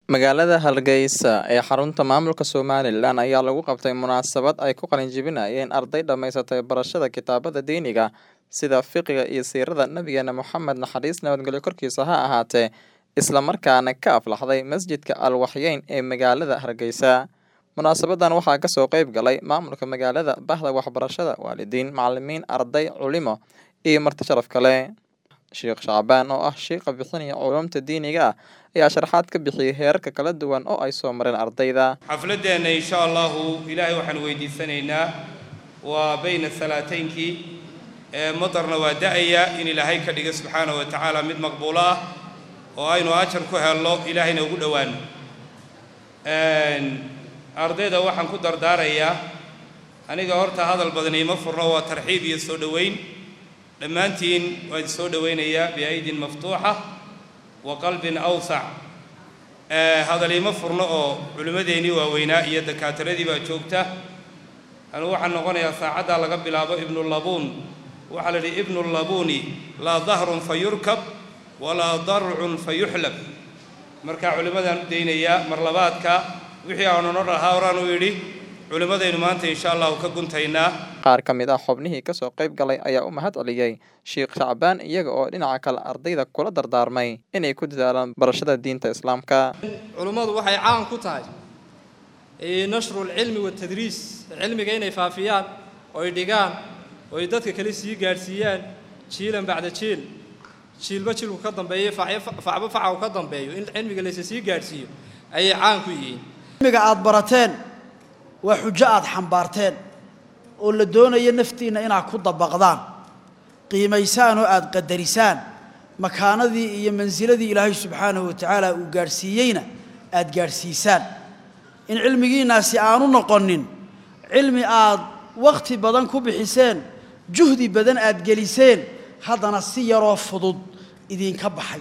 Magaalada Hargeysa ee xarunta maamulka Somalilan ayaa lagu qabtay munaasabad ay ku qalin jebinayeen arday dhamaysatay barashada kitaabada diiniga sida fiqiga iyo siirada nabigeena Moxamed naxariis nabadgelyo korkiisa ha ahaatee isla markaana ka aflaxday masjidka Al Waxyeyn ee magaalada Hargeysa. Munaasabadan waxaa kasoo qayb galay maamulka magaalada, bahda waxbarashada, waalidiin, macalimiin, arday, culimo iyo marti sharaf kale. Sheekh Shacbaan oo ah sheekha bixinaya culuumta diiniga ah ayaa sharaxaad ka bixiyay heerarka kala duwan oo ay soo mareen ardayda. xafladeenna insha allahu ilaahay waxaan weydiisanaynaa waa bayna salaataynkii ee madarna waa da'aya in ilaahay ka dhiga subxaanahu wa tacaala mid maqbuulo ah oo aynu ajar ku helno ilaahayna ugu dhowaano ardayda waxaan ku dardaarayaa aniga horta hadal badan iima furno waa tarxiib iyo soo dhoweyn dhammaantiin waan soo dhowaynayaa biaydin maftuuxa wa qalbin awsac hadal iima furno oo culimmadeennii waaweynaa iyo dakaatiradii baa joogta anugu waxaan noqonayaa saacaddaa laga bilaabo ibnulabuun waxaa la yidhi ibnulabuuni laa dahrun fa yurkab walaa darcun fa yuxlab markaa culimmadaan u daynayaa marlabaadka wixii aanu noo dhahaa horaan u yidhi culimmadaynu maanta insha allahu ka guntaynaa Qaar ka mid ah xubnihii kasoo qayb galay ayaa u mahad celiyey Sheekh Shacbaan iyaga oo dhinaca kale ardayda kula dardaarmay inay ku dadaalaan barashada diinta Islaamka. culummadu waxay caan ku tahay nashru lcilmi watadriis cilmiga inay faafiyaan oy dhigaan oy dadka kale sii gaadhsiiyaan jiilan bacda jiil jiilba jilku ka dambeeyo facba faca u ka dambeeyo in cilmiga laysa sii gaadhsiiyo ayay caan ku yihiin cilmiga aad barateen waa xujo aad xambaarteen oo la doonayo naftiinna inaad ku dabaqdaan qiimaysaan oo aad qadarisaan makaanadii iyo mansiladii ilaahay subxaanahu wa tacaala uu gaadhsiiyeyna aad gaadhsiisaan in cilmigiinnaasi aanu noqonin cilmi aad wakhti badan ku bixiseen juhdi badan aad geliseen haddana si yaroo fudud idinka baxay